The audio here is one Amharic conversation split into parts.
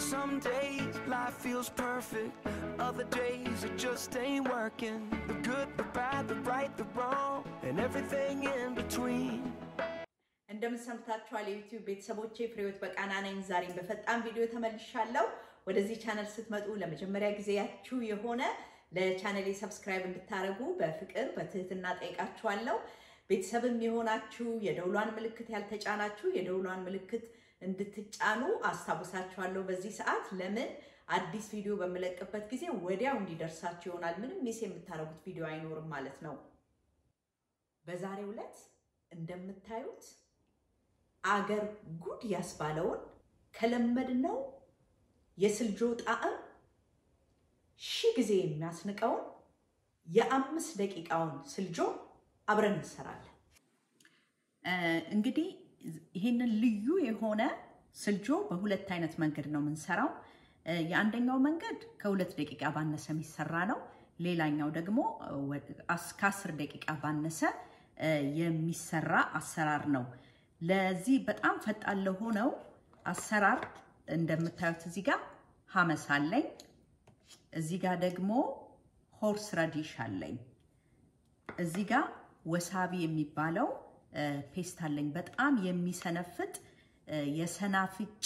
Some days life feels perfect, other days it just ain't working. The good, the bad, the right, the wrong, and everything in between. እንደምን ሰምታችኋል የዩቲዩብ ቤተሰቦቼ፣ ፍሬዎት በቃና ነኝ። ዛሬም በፈጣን ቪዲዮ ተመልሻለሁ። ወደዚህ ቻነል ስትመጡ ለመጀመሪያ ጊዜያችሁ የሆነ ለቻነሌ ሰብስክራይብ እንድታደርጉ በፍቅር በትህትና ጠይቃችኋለሁ። ቤተሰብም የሆናችሁ የደውሏን ምልክት ያልተጫናችሁ የደውሏን ምልክት እንድትጫኑ አስታውሳችኋለሁ። በዚህ ሰዓት ለምን አዲስ ቪዲዮ በምለቅበት ጊዜ ወዲያው እንዲደርሳችሁ ይሆናል። ምንም ሚስ የምታደርጉት ቪዲዮ አይኖርም ማለት ነው። በዛሬው ዕለት እንደምታዩት አገር ጉድ ያስባለውን ከለመድነው የስልጆ ጣዕም ሺህ ጊዜ የሚያስንቀውን የአምስት ደቂቃውን ስልጆ አብረን እንሰራለን። እንግዲህ ይህንን ልዩ የሆነ ስልጆ በሁለት አይነት መንገድ ነው የምንሰራው። የአንደኛው መንገድ ከሁለት ደቂቃ ባነሰ የሚሰራ ነው። ሌላኛው ደግሞ ከአስር ደቂቃ ባነሰ የሚሰራ አሰራር ነው። ለዚህ በጣም ፈጣን ለሆነው አሰራር እንደምታዩት እዚህ ጋር ሀመስ አለኝ። እዚህ ጋር ደግሞ ሆርስ ረዲሽ አለኝ። እዚህ ጋር ወሳቢ የሚባለው ፔስት አለኝ። በጣም የሚሰነፍጥ የሰናፍጭ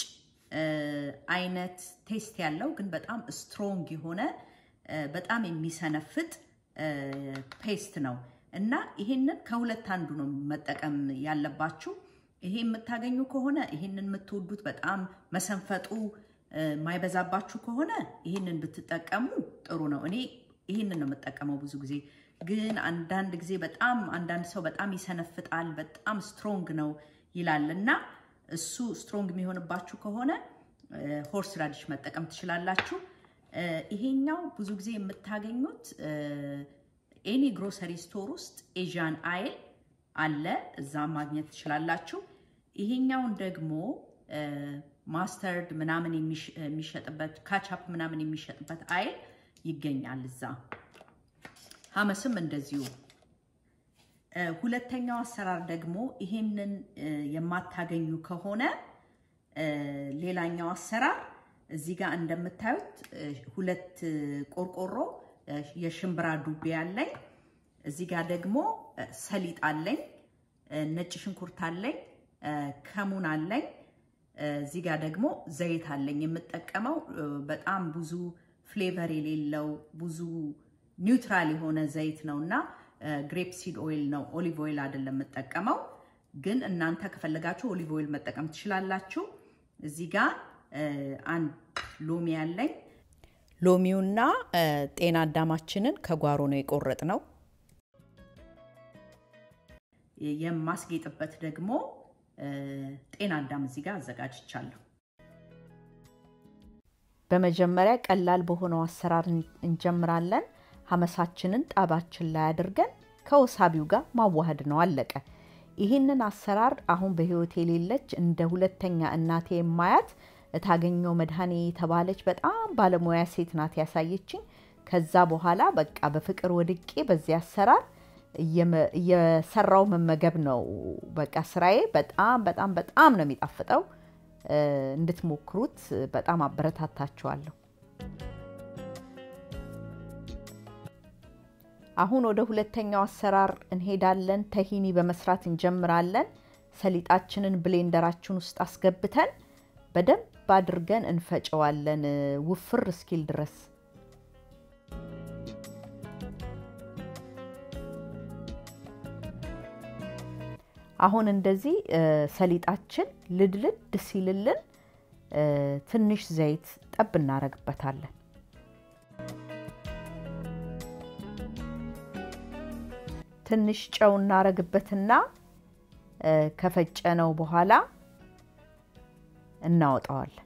አይነት ቴስት ያለው ግን በጣም ስትሮንግ የሆነ በጣም የሚሰነፍጥ ፔስት ነው እና ይሄንን ከሁለት አንዱ ነው መጠቀም ያለባችሁ። ይሄ የምታገኙ ከሆነ ይሄንን የምትወዱት በጣም መሰንፈጡ ማይበዛባችሁ ከሆነ ይሄንን ብትጠቀሙ ጥሩ ነው። እኔ ይሄንን ነው የምጠቀመው ብዙ ጊዜ። ግን አንዳንድ ጊዜ በጣም አንዳንድ ሰው በጣም ይሰነፍጣል፣ በጣም ስትሮንግ ነው ይላል እና እሱ ስትሮንግ የሚሆንባችሁ ከሆነ ሆርስ ራዲሽ መጠቀም ትችላላችሁ። ይሄኛው ብዙ ጊዜ የምታገኙት ኤኒ ግሮሰሪ ስቶር ውስጥ ኤዥያን አይል አለ፣ እዛ ማግኘት ትችላላችሁ። ይሄኛውን ደግሞ ማስተርድ ምናምን የሚሸጥበት ካቻፕ ምናምን የሚሸጥበት አይል ይገኛል እዛ። ሀመስም እንደዚሁ። ሁለተኛው አሰራር ደግሞ ይሄንን የማታገኙ ከሆነ ሌላኛው አሰራር እዚህ ጋር እንደምታዩት ሁለት ቆርቆሮ የሽምብራ ዱቤ አለኝ። እዚህ ጋር ደግሞ ሰሊጥ አለኝ፣ ነጭ ሽንኩርት አለኝ፣ ከሙን አለኝ። እዚህ ጋር ደግሞ ዘይት አለኝ። የምጠቀመው በጣም ብዙ ፍሌቨር የሌለው ብዙ ኒውትራል የሆነ ዘይት ነው እና ግሬፕ ሲድ ኦይል ነው፣ ኦሊቭ ኦይል አይደለም የምጠቀመው። ግን እናንተ ከፈለጋችሁ ኦሊቭ ኦይል መጠቀም ትችላላችሁ። እዚህ ጋር አንድ ሎሚ አለኝ። ሎሚውና ጤና አዳማችንን ከጓሮ ነው የቆረጥ ነው። የማስጌጥበት ደግሞ ጤና አዳም እዚህ ጋር አዘጋጅቻለሁ። በመጀመሪያ ቀላል በሆነው አሰራር እንጀምራለን። ሀመሳችንን ጣባችን ላይ አድርገን ከወሳቢው ጋር ማዋሃድ ነው፣ አለቀ። ይህንን አሰራር አሁን በህይወት የሌለች እንደ ሁለተኛ እናቴ የማያት እታገኘው መድኃኔ የተባለች በጣም ባለሙያ ሴት ናት ያሳየችኝ። ከዛ በኋላ በቃ በፍቅር ወድቄ በዚህ አሰራር እየሰራው መመገብ ነው በቃ ስራዬ። በጣም በጣም በጣም ነው የሚጣፍጠው። እንድትሞክሩት በጣም አበረታታችኋለሁ። አሁን ወደ ሁለተኛው አሰራር እንሄዳለን። ተሂኒ በመስራት እንጀምራለን። ሰሊጣችንን ብሌንደራችን ውስጥ አስገብተን በደንብ አድርገን እንፈጨዋለን ውፍር እስኪል ድረስ። አሁን እንደዚህ ሰሊጣችን ልድልድ ሲልልን ትንሽ ዘይት ጠብ እናረግበታለን። ትንሽ ጨው እናረግበትና ከፈጨነው በኋላ እናወጣዋለን።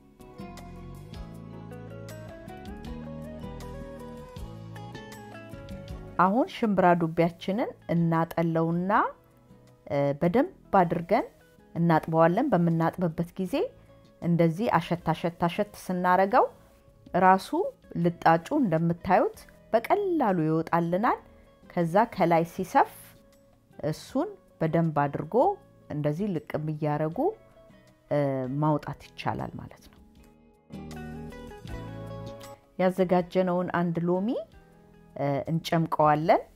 አሁን ሽምብራ ዱቢያችንን እናጠለውና በደንብ አድርገን እናጥበዋለን። በምናጥብበት ጊዜ እንደዚህ አሸት አሸት አሸት ስናረገው ራሱ ልጣጩ እንደምታዩት በቀላሉ ይወጣልናል። ከዛ ከላይ ሲሰፍ እሱን በደንብ አድርጎ እንደዚህ ልቅም እያረጉ ማውጣት ይቻላል ማለት ነው። ያዘጋጀነውን አንድ ሎሚ እንጨምቀዋለን።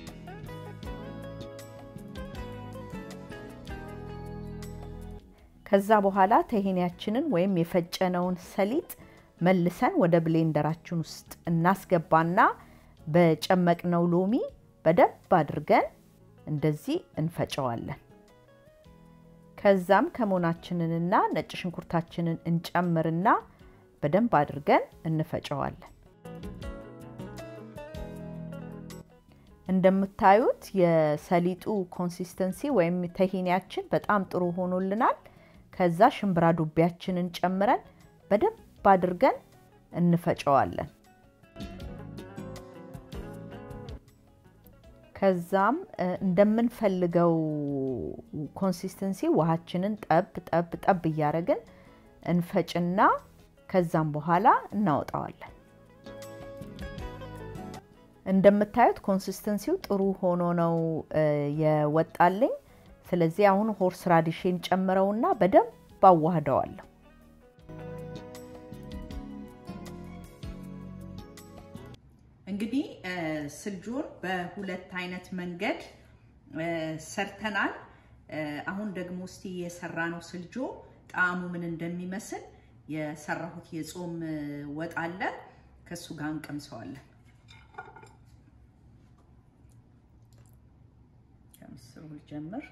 ከዛ በኋላ ተሄኒያችንን ወይም የፈጨነውን ሰሊጥ መልሰን ወደ ብሌንደራችን ውስጥ እናስገባና በጨመቅነው ሎሚ በደንብ አድርገን እንደዚህ እንፈጨዋለን። ከዛም ከሞናችንንና ነጭ ሽንኩርታችንን እንጨምርና በደንብ አድርገን እንፈጨዋለን። እንደምታዩት የሰሊጡ ኮንሲስተንሲ ወይም ተሂኒያችን በጣም ጥሩ ሆኖልናል። ከዛ ሽምብራ ዱቤያችንን ጨምረን በደንብ አድርገን እንፈጨዋለን። ከዛም እንደምንፈልገው ኮንሲስተንሲ ውሃችንን ጠብ ጠብ ጠብ እያደረግን እንፈጭና ከዛም በኋላ እናወጣዋለን። እንደምታዩት ኮንሲስተንሲው ጥሩ ሆኖ ነው የወጣልኝ። ስለዚህ አሁን ሆርስ ራዲሽን ጨምረውና በደንብ አዋህደዋለሁ። እንግዲህ ስልጆን በሁለት አይነት መንገድ ሰርተናል። አሁን ደግሞ እስቲ የሰራነው ስልጆ ጣዕሙ ምን እንደሚመስል የሰራሁት የጾም ወጥ አለ። ከእሱ ጋር እንቀምሰዋለን። ከምስሩ ልጀምር።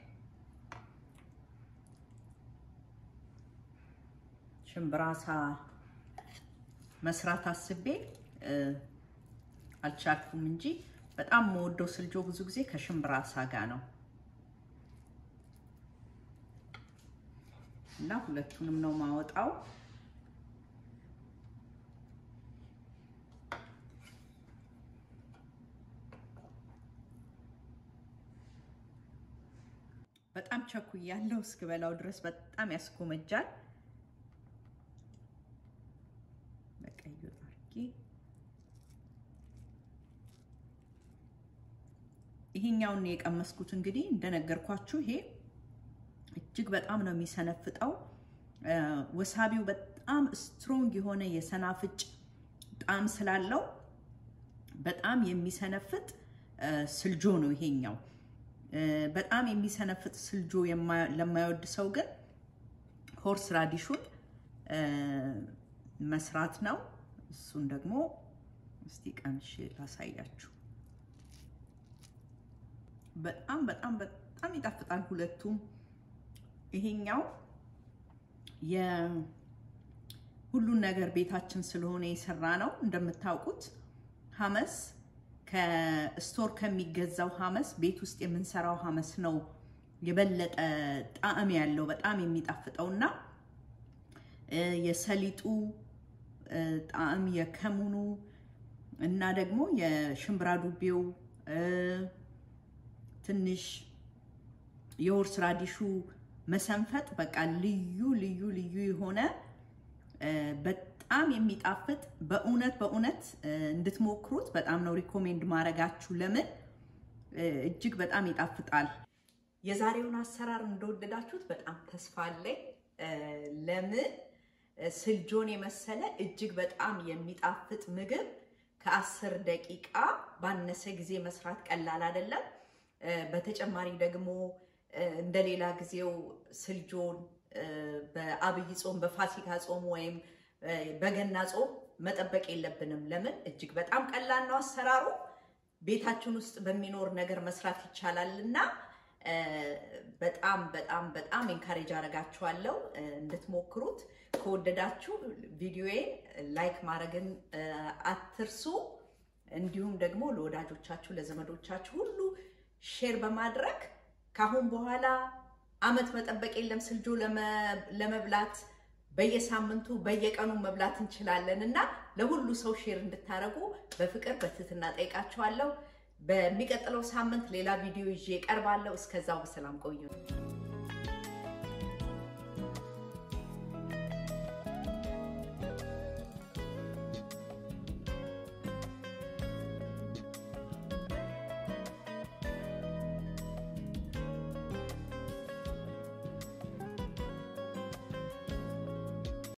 ሽምብራሳ መስራት አስቤ አልቻልኩም እንጂ በጣም የምወደው ስልጆ ብዙ ጊዜ ከሽምብራሳ ጋር ነው እና ሁለቱንም ነው ማወጣው። በጣም ቸኩያለሁ እስክበላው ድረስ በጣም ያስጎመጃል። በቀዩ አድርጌ ይሄኛውን የቀመስኩት እንግዲህ እንደነገርኳችሁ ይሄ እጅግ በጣም ነው የሚሰነፍጠው። ወሳቢው በጣም ስትሮንግ የሆነ የሰናፍጭ ጣዕም ስላለው በጣም የሚሰነፍጥ ስልጆ ነው ይሄኛው። በጣም የሚሰነፍጥ ስልጆ ለማይወድ ሰው ግን ሆርስ ራዲሹን መስራት ነው። እሱን ደግሞ እስቲ ቀምሼ ላሳያችሁ። በጣም በጣም በጣም ይጣፍጣል ሁለቱም። ይሄኛው የሁሉን ነገር ቤታችን ስለሆነ የሰራ ነው። እንደምታውቁት ሀመስ ከስቶር ከሚገዛው ሀመስ ቤት ውስጥ የምንሰራው ሀመስ ነው የበለጠ ጣዕም ያለው በጣም የሚጣፍጠው እና የሰሊጡ ጣዕም የከሙኑ እና ደግሞ የሽምብራ ዱቤው ትንሽ የሆርስ ራዲሹ መሰንፈጥ በቃ ልዩ ልዩ ልዩ የሆነ በጣም የሚጣፍጥ በእውነት በእውነት እንድትሞክሩት በጣም ነው ሪኮሜንድ ማድረጋችሁ። ለምን እጅግ በጣም ይጣፍጣል። የዛሬውን አሰራር እንደወደዳችሁት በጣም ተስፋ አለኝ። ለምን ስልጆን የመሰለ እጅግ በጣም የሚጣፍጥ ምግብ ከአስር ደቂቃ ባነሰ ጊዜ መስራት ቀላል አይደለም። በተጨማሪ ደግሞ እንደሌላ ጊዜው ስልጆን በአብይ ጾም፣ በፋሲካ ጾም ወይም በገና ጾም መጠበቅ የለብንም። ለምን እጅግ በጣም ቀላል ነው አሰራሩ። ቤታችን ውስጥ በሚኖር ነገር መስራት ይቻላል እና በጣም በጣም በጣም ኤንካሬጅ አደርጋችኋለሁ እንድትሞክሩት። ከወደዳችሁ ቪዲዮዬን ላይክ ማድረግን አትርሱ። እንዲሁም ደግሞ ለወዳጆቻችሁ ለዘመዶቻችሁ ሁሉ ሼር በማድረግ ካሁን በኋላ አመት መጠበቅ የለም ስልጆ ለመብላት በየሳምንቱ በየቀኑ መብላት እንችላለን እና ለሁሉ ሰው ሼር እንድታደርጉ በፍቅር በትህትና ጠይቃችኋለሁ። በሚቀጥለው ሳምንት ሌላ ቪዲዮ ይዤ እቀርባለሁ። እስከዛው በሰላም ቆዩ።